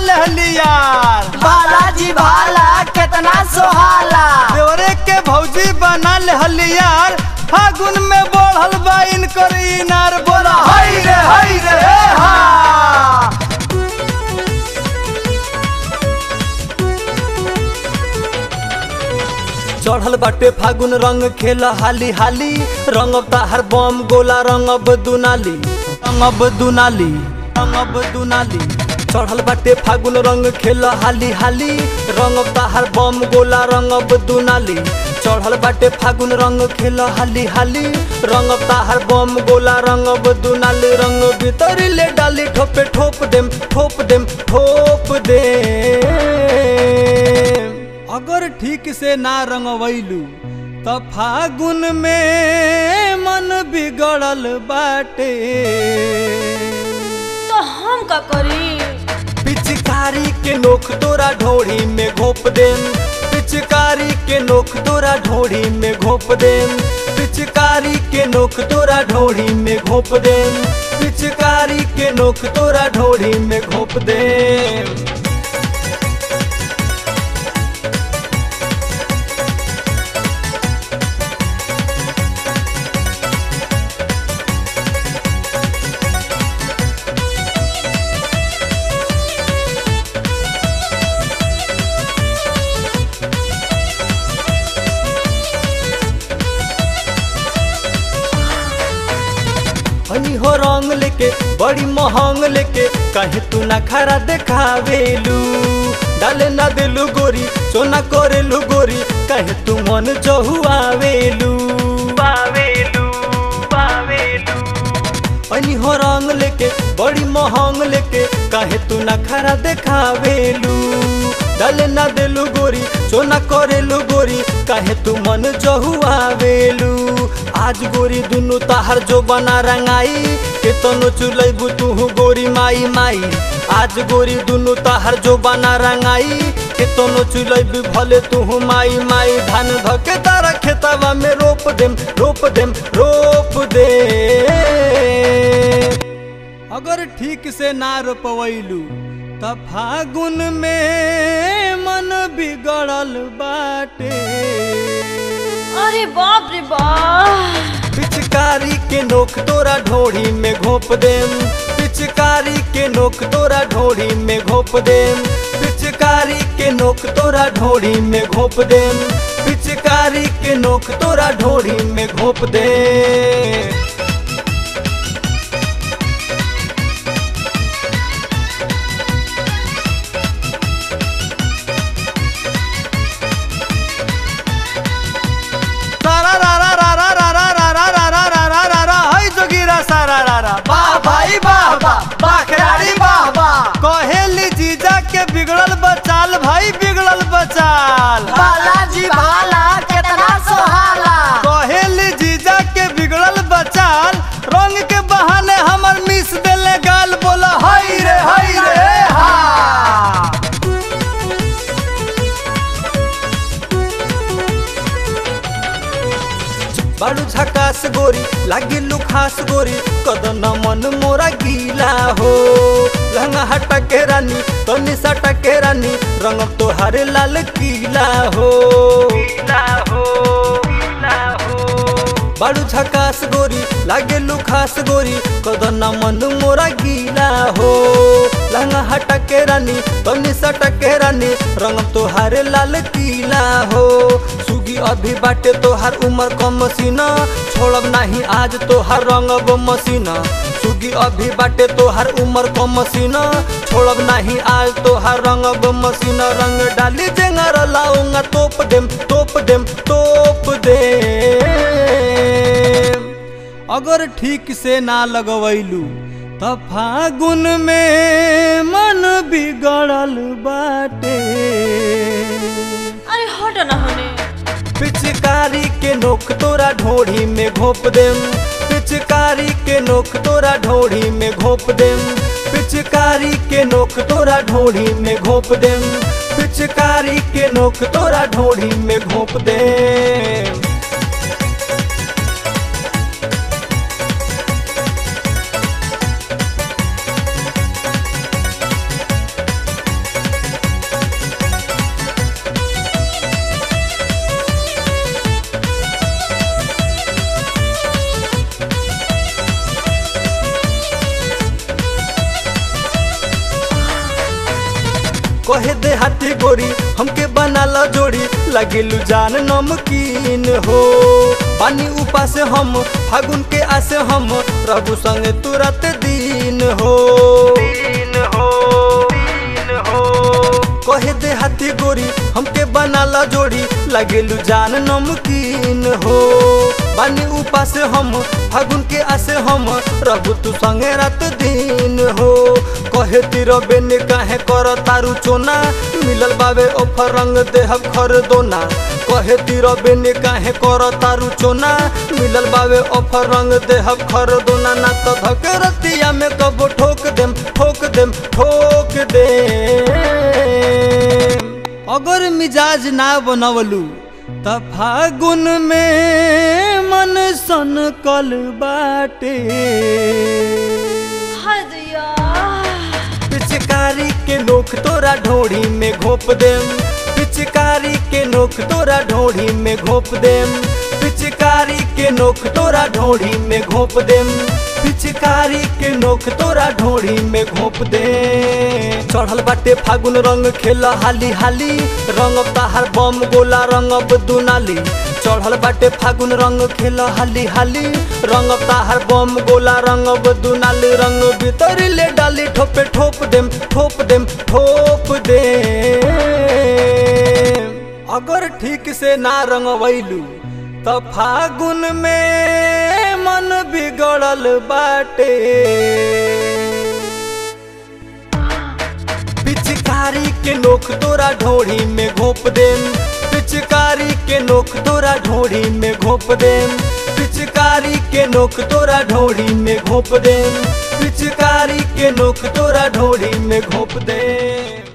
लेहली यार बालाजी भाला कितना सोहाला देवरे के भौजी बना लेहली यार फागुन में बढ़ल बा इनकर इनार बोला हई रे हई रे हे हा चढ़ल बाटे फागुन रंग खेल हाली हाली रंगब ताहर बम गोला रंगब दुनाली रंगब दुनाली रंगब दुनाली चढ़ल बाटे फागुन रंग खेल हाली हाली रंगब ताहर बम गोला रंगब दुनाली चढ़ल बाटे फागुन रंग खेल हाली हाली रंगब ताहर बम गोला रंगब दुनाली रंग भीतर ले डाली ठोपे ठोप देम ठोप देम ठोप दे अगर ठीक से ना रंगवैलू त फागुन में मन बिगड़ल बाटे तो हम का करी पिचकारी के नोख तोरा ढोड़ी में घोप देम पिचकारी के नोख तोरा ढोड़ी में घोप देम पिचकारी के नोख तोरा ढोड़ी में घोप देम पिचकारी के नोख तोरा ढोड़ी में घोप देम हनी हो रंग लेके बड़ी महंग लेके कहे तू ना खरा देखावेलू डाले ना दिलू गोरी सोना करेलू गोरी कहे तू मन चहुआवेलू आवेलू आवेलू हनी हो रंग लेके बड़ी महंग लेके कहे तू ना खरा देखावेलू डाले ना दिलू गोरी सोना करेलू गोरी कहे तू मन चहुआवेलू आज गोरी दुनु ताहर जो बना रंगाई के तनो चुलैबू तू गोरी माई माई आज गोरी दुनु ताहर जो बना रंगाई के तनो चुलैबू भले तू माई माई धान धके तारा खेतवा में रोप देम रोप देम रोप दे अगर ठीक से ना रोपवैलू त फागुन में मन बिगड़ल बाटे अरे बाप रे बाप पिचकारी के नोक तोरा ढोड़ी में घोप देम पिचकारी के नोक तोरा ढोड़ी में घोप देम पिचकारी के नोक तोरा ढोड़ी में घोप देम पिचकारी के नोक तोरा ढोड़ी में घोप दे सारा रा रा रा रा रा रा रा रा रा रा रा रा रा रा हई जोगिरा सारा रा रा वाह भाई वाह वाह वाह खिलाड़ी वाह वाह कहेली जीजा के बिगड़ल बचाल भाई बिगड़ल बचाल बालाजी भाला कितना सोहाला कहेली जीजा के बिगड़ल बचाल रंग के बहाने हमर मिस देले गाल बोला हई रे हई रे हा बाड़ू झकास गोरी लागी लुखास गोरी कदन मन मोरा गीला हो लहंगा हटा के रानी तनी सटा के रानी रंग तोहारे लाल कीला हो कीला हो कीला हो बाड़ू झकास गोरी लागे लुखास गोरी कदन मन मोरा गीला हो लहंगा हटा के रानी तनी सटा के रानी रंग तोहारे लाल कीला हो सुगी अभी बाटे तोहार उमर कम मसीना छोड़ब नाही आज तोहार रंगब मसीना सुगी अभी बाटे तोहार उमर कम मसीना छोड़ब नाही आज तोहार रंगब मसीना रंग डाली जेंगर लाऊंगा तोप देम तोप देम तोप दे अगर ठीक से ना लगवैलू त फागुन में मन बिगड़ल बाटे अरे हट ना होने पिचकारी के नोक तोरा ढोढ़ी में घोप देम पिचकारी के नोक तोरा ढोढ़ी में घोप देम पिचकारी के नोक तोरा ढोढ़ी में घोप देम पिचकारी के नोक तोरा ढोढ़ी में घोप देम कहे दे हाथी गोरी हमके बनाला जोड़ी लगिलू जान नमकीन हो पानी उपास हम फागुन के आसे हम प्रभु संगे तुरंत दिन हो दिन हो दिन हो कहे दे हाथी गोरी हमके बनाला जोड़ी लगिलू जान नमकीन हो बानी उपास हम फागुन के आसे हम प्रभु तू संगे रात दिन हो कहे तिर बेन काहे कर तारू चोना मिलल बाबे ऑफर रंग देहब खर दोना कहे तिर बेन काहे कर तारू चोना मिलल बाबे ऑफर रंग देहब खर दोना ना तो धक रतिया में कबो ठोक देम ठोक देम ठोक दे अगर मिजाज ना बनवलू त फागुन में मन सन कल बाटे हद या पिचकारी के नोक तोरा ढोड़ी में घोप देम पिचकारी के नोक तोरा ढोड़ी में घोप देम पिचकारी के नोक तोरा ढोड़ी में घोप देम पिचकारी के नोक तोरा ढोड़ी में घोप दे चढ़ल बाटे फागुन रंग खेला हाली हाली रंग ताहार बम गोला रंग दुनाली चढ़ल बाटे फागुन रंग खेल हाली हाली रंग ताहार बम गोला रंग दुनाली रंग भीतर ले डाली ठोपे ठोप देम ठोप देम ठोप दे अगर ठीक से ना रंग वैलू त फागुन में मन बिगड़ल बाटे पिचकारी के नोक तोरा ढोड़ी में घोप देम पिचकारी के नोक तोरा ढोड़ी में घोप देम पिचकारी के नोक तोरा ढोड़ी में घोप देम पिचकारी के नोक तोरा ढोड़ी में घोप देम